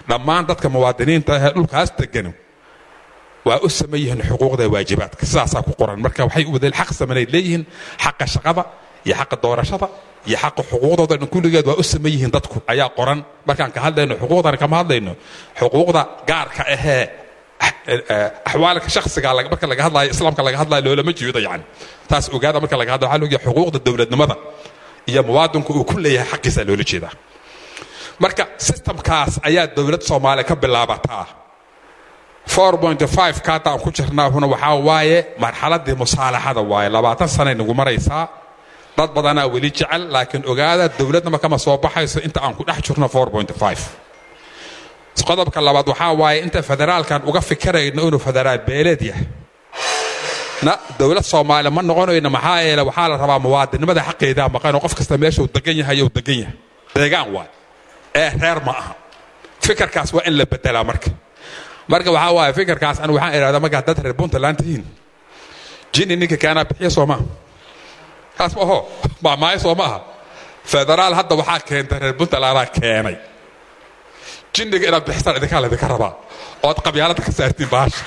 dhammaan dadka muwaadiniinta ahee dhulkaas degano waa u saman yihiin xuquuqda waajibaadka sidaasaa ku qoran marka waxay u wadeen xaq samaneyd leeyihiin xaqa shaqada iyo xaqa doorashada iyo xaqa xuquuqdooda dhan kulligeed waa u saman yihiin dadku ayaa qoran markaan ka hadlayno xuquuqdan kama hadlayno xuquuqda gaarka ahee axwaalka shaksiga marka laga hadlayo islaamka laga hadlayo loolama jeedo yani taas ogaada marka laga hadlayo waxaa looga xuquuqda dowladnimada iyo muwaadinku uu ku leeyahay xaqiisa loola jeedaa marka systemkaas ayaa dowlad soomaaliya ka bilaabataa ka hadda aan ku jirnaahuna waxaa waaye marxaladii musaalaxada waaye labaatan sanay nagu maraysaa dad badanaa weli jecel laakiin ogaada dowladnama kama soo baxayso inta aan ku dhex jirno qodobka labaad waxaa waaye inta federaalkan uga fikirayno inuu federaal beeleed yahay na dowlad soomaaliya ma noqonayno maxaa yeele waxaa la rabaa muwaadinimada xaqeedaa maqanoo qof kasta meesha uu degan yahay uu degan yahay deegaan waay ee reer ma aha fikirkaas waa in la bedelaa marka marka waxaa waaye fikirkaas anigu waxaan idhahdaa markaa dad reer puntland tihiin jini ninka keenaa bixiya soo maaha kaas ma aho maamaayo soo ma aha federaal hadda waxaa keentay reer puntlandaa keenay jinniga inaad bixisaan idinkaa laydinka rabaa ood qabyaalada ka saartiin baasha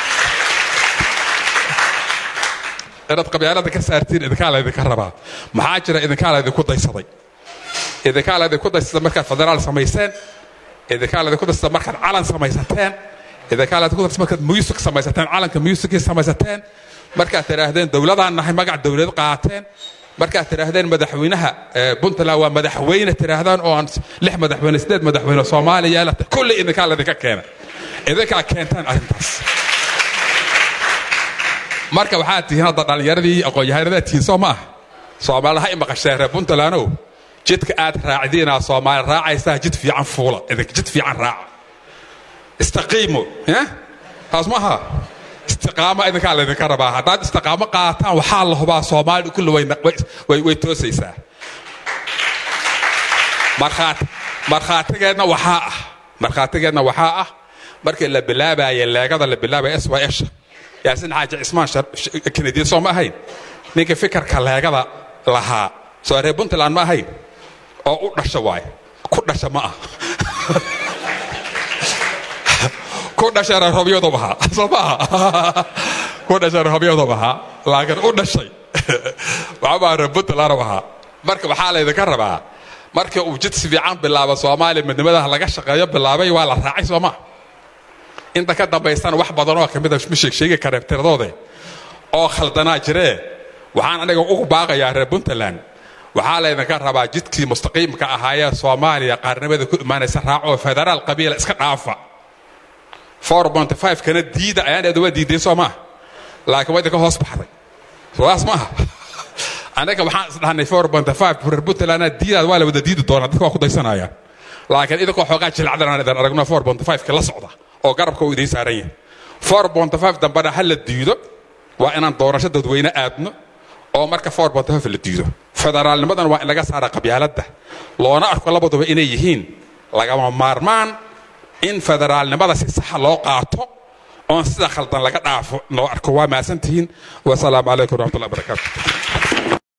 inaad qabyaalada ka saartiin idinkaa laydinka rabaa maxaa jira idinkaa laydinku daysaday idinkaa laydinku daysaday markaad federaal samayseen idinkaa laydinku daysaday markaad calan samaysateen idinkaa laydinku daysaday markaad music samaysateen calanka musicii samaysateen markaad tidhaahdeen dowladaan nahay magac dowlad qaateen markaad tidhaahdeen madaxweynaha puntland waa madaxweyne tidhaahdaan oo aan lix madaxweyne sideed madaxweyne soomaaliya yeelata kulli idinkaa laydinka keena idinkaa keentaan arrintaas marka waxaad tihiin hadda dhallinyaradii aqoon-yahanadaad tihiin soo ma ah soomaalida ha imaqasheen reer puntlandow jidka aad raacdiinaa soomaali raacaysaa jid fiican fuula idinka jid fiican raaca istaqiimo taas ma aha istiqaamo idinkaa laydinka rabaa haddaad istiqaamo qaataan waxaa la hubaa soomaalidu kulli way toosaysaa markhaatigeedna waxaa ah markhaatigeedna waxaa ah markii la bilaabaaya leegada la bilaabaya sysha yaasin xaaji cismaan kenediya soo ma ahayn ninka fikirka leegada lahaa soo reer puntland ma ahayn oo u dhasha waay ku dhasha ma ah ku dhashay reerhobyadu ahaa soo ma aha ku dhashay reerhobyadu ahaa laakiin u dhashay waxbaa reer puntland ahaa marka waxaa laydinka rabaa marka uu jid si fiican bilaabo soomaaliya midnimadaha laga shaqeeyo bilaabay waa la raacay soo maa inta ka dambaysana wax badanoo kamida ma sheegsheegi kareen tiradoode oo khaldanaa jiree waxaan aniga ugu baaqayaa reer puntland waxaa laydinka rabaa jidkii mustaqiimka ahaayee soomaaliya qaarnimada ku imaanaysa raacoo federaal qabiila iska dhaafa kana diida ayaan waa diiday soo maaha laakiin waa idinka hoos baxday sodaas maaha anaga waxaan isdhahnay reer puntland diidaad waa la wada diidi doonaa dadka waa ku daysanayaan laakiin idinkoo xoogaa jilacdan idin aragno ka la socda oo garabka uu idiin saaran yahay dambana ha la diido waa inaan doorasho dadweyne aadno oo marka la diido federaalnimadan waa in laga saara qabyaaladda loona arko labaduba inay yihiin lagama maarmaan in federaalnimada si saxa loo qaato oon sida khaldan laga dhaafo loo arko waa maasantihiin wasalaamu calaykum waraxmatullahi barakaatu